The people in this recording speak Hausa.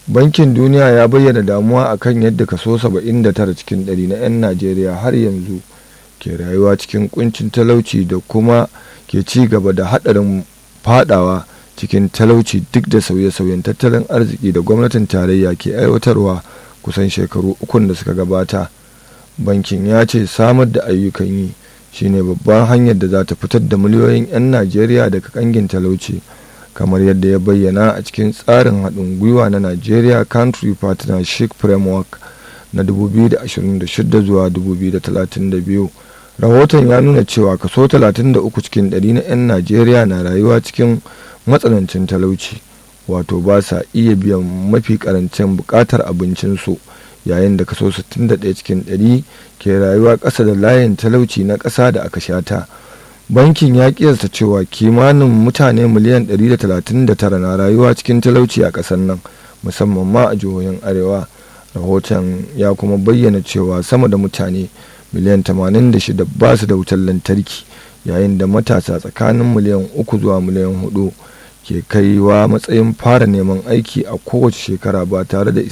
bankin duniya ya bayyana damuwa akan yadda kaso 79 cikin 100 na 'yan najeriya har yanzu ke rayuwa cikin kuncin talauci da kuma ke ci gaba da haɗarin fadawa cikin talauci duk da sauye-sauyen tattalin arziki da gwamnatin tarayya ke aiwatarwa kusan shekaru ukun da suka gabata bankin ya ce samar da ayyukan yi shine babban hanyar da za ta fitar da miliyoyin 'yan najeriya daga kangin talauci kamar yadda ya bayyana a cikin tsarin haɗin gwiwa na nigeria country partnership framework na 2026 zuwa 2032 rahoton ya nuna cewa kaso 33 cikin 100 na 'yan najeriya na rayuwa cikin matsanancin talauci wato ba sa iya biyan mafi karancin bukatar abincinsu yayin da kaso 61 cikin 100 ke rayuwa ƙasa da layin talauci na ƙasa da aka shata bankin ya kiyasta cewa kimanin mutane miliyan 139 na rayuwa cikin talauci a ƙasar nan musamman ma a jihohin arewa rahoton ya kuma bayyana cewa sama da mutane miliyan 86 ba su da wutar lantarki yayin da matasa tsakanin miliyan 3 zuwa miliyan 4 ke kaiwa matsayin fara neman aiki a kowace shekara ba tare da